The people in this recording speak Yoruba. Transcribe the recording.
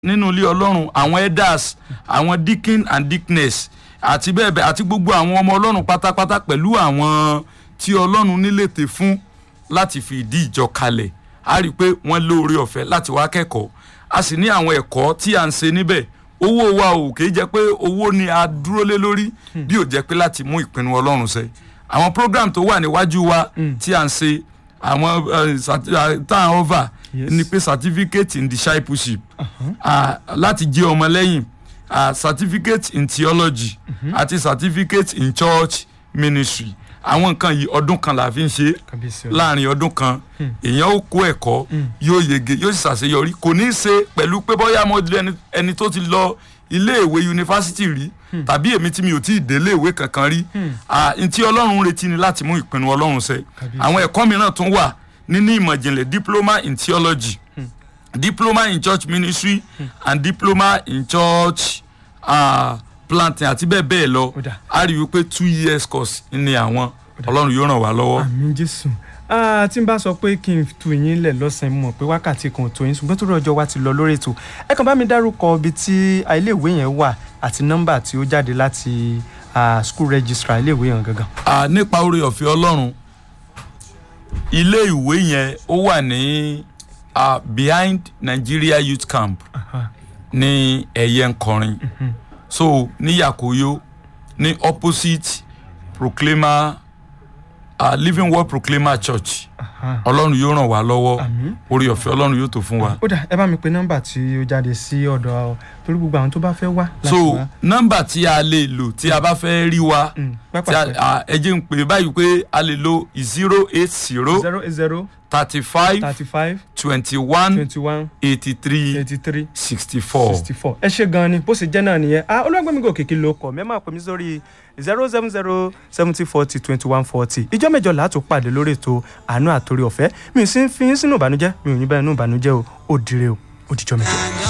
nínú ilé ọlọ́run àwọn elders àwọn deacon and deaconess àti bẹ́ẹ̀ bẹ́ẹ̀ àti gbogbo àwọn ọmọ ọlọ́run pátápátá pẹ̀lú àwọn tí ọlọ́run nílètè fún láti fi ìdí ìjọ kalẹ̀ a rí i pé wọ́n lóore ọ̀fẹ́ láti wá kẹ́kọ̀ọ́ a sì ní àwọn ẹ̀kọ́ tí à ń ṣe níbẹ̀ owó wa ò kì í jẹ́ pé owó ni a dúró lé lórí bí ò jẹ́ pé láti mú ìpinnu ọlọ́run ṣẹ àwọn program tó wà níwájú wa tí à ń ṣe àwọn eh, sat- ah, tá à ń over Yes. ni pé certificate in discipleship ah, láti jẹ́ ọmọlẹ́yìn ah, certificate in theology àti certificate in church ministry àwọn nǹkan yìí ọdún kan la fi ń ṣe kábíyèsí ọlọ́run. láàrin ọdún kan èèyàn ó kó ẹ̀kọ́ yóò yege yóò sì ṣàṣeyọrí kò ní í ṣe pẹ̀lú pé bóyá mo di ẹni- ẹni tó ti lọ iléèwé yunifásitì rí tàbí èmi tí mi ò tí ì dé iléèwé kankan rí Ah, n tí ọlọ́run ń retí ni láti mú ìpinnu ọlọ́run ṣẹ Kábíyèsí. àwọn ẹ̀kọ́ mìíràn tún wà nínú ìmọ̀ ìjìnlẹ̀ diploma in theology diploma in church ministry and diploma in church uh, planting àti bẹ́ẹ̀ bẹ́ẹ̀ lọ Ó dà. a rí i wípé two years course ni àwọn ọlọ́run yóò ràn wá lọ́wọ́. àmì jésù Ah, tí n bá sọ pé kí n tu yín lẹ̀ lọ́sàn-án mọ̀ pé wákàtí kan ò tó yín ṣùgbọ́n tó rọjọ́ wa ti lọ lórí ètò ẹ kàn bá mi dárúkọ ibi tí ah, iléèwé yẹn wà àti nọ́mbà tí ó jáde láti ah, school registrar iléèwé yẹn gangan. Ah, nípa oore ọ̀fẹ́ ọlọ́run ilé ìwé yẹn ó wà ní ah, behind Nigeria Youth Camp ní ẹ̀yẹ nkọrin so ní Yakoyo ní opposite Proclaimer uh, Living Word Proclaimer Church ọlọ́run yóò ràn wá lọ́wọ́ Àmín. oore ọ̀fẹ́ ọlọ́run yóò tó fún wa. ó dà ẹ bá mi pe nọ́mbà tí ó jáde sí ọ̀dọ̀ torí gbogbo àwọn tó bá fẹ́ wá láti so wá. nọ́mbà tí a lè lò tí a bá fẹ́ rí wa Mm, tí a- pápá a- ẹ jẹ́ n pè báyìí pé a lè lo zero eight zero zero eight zero thirty five thirty five twenty one twenty one eighty three eighty three sixty four. sixty four ẹ ṣe gan ni bó ṣe jẹ́ náà nìyẹn ah olúwàgbẹ́mi gòkè kí ló kọ̀ mẹ́ máa pè mí sórí zero seven zero seventy forty twenty one forty ìjọ mẹ́jọ làá tún pàdé lórí ètò àánú àtòrí ọ̀fẹ́ mi ò sí fi yín sínú ìbànújẹ́ mi ò ní bẹ́ẹ̀ nínú ìbànújẹ́ o ó dire o ó dìjọ́ mẹ́jọ.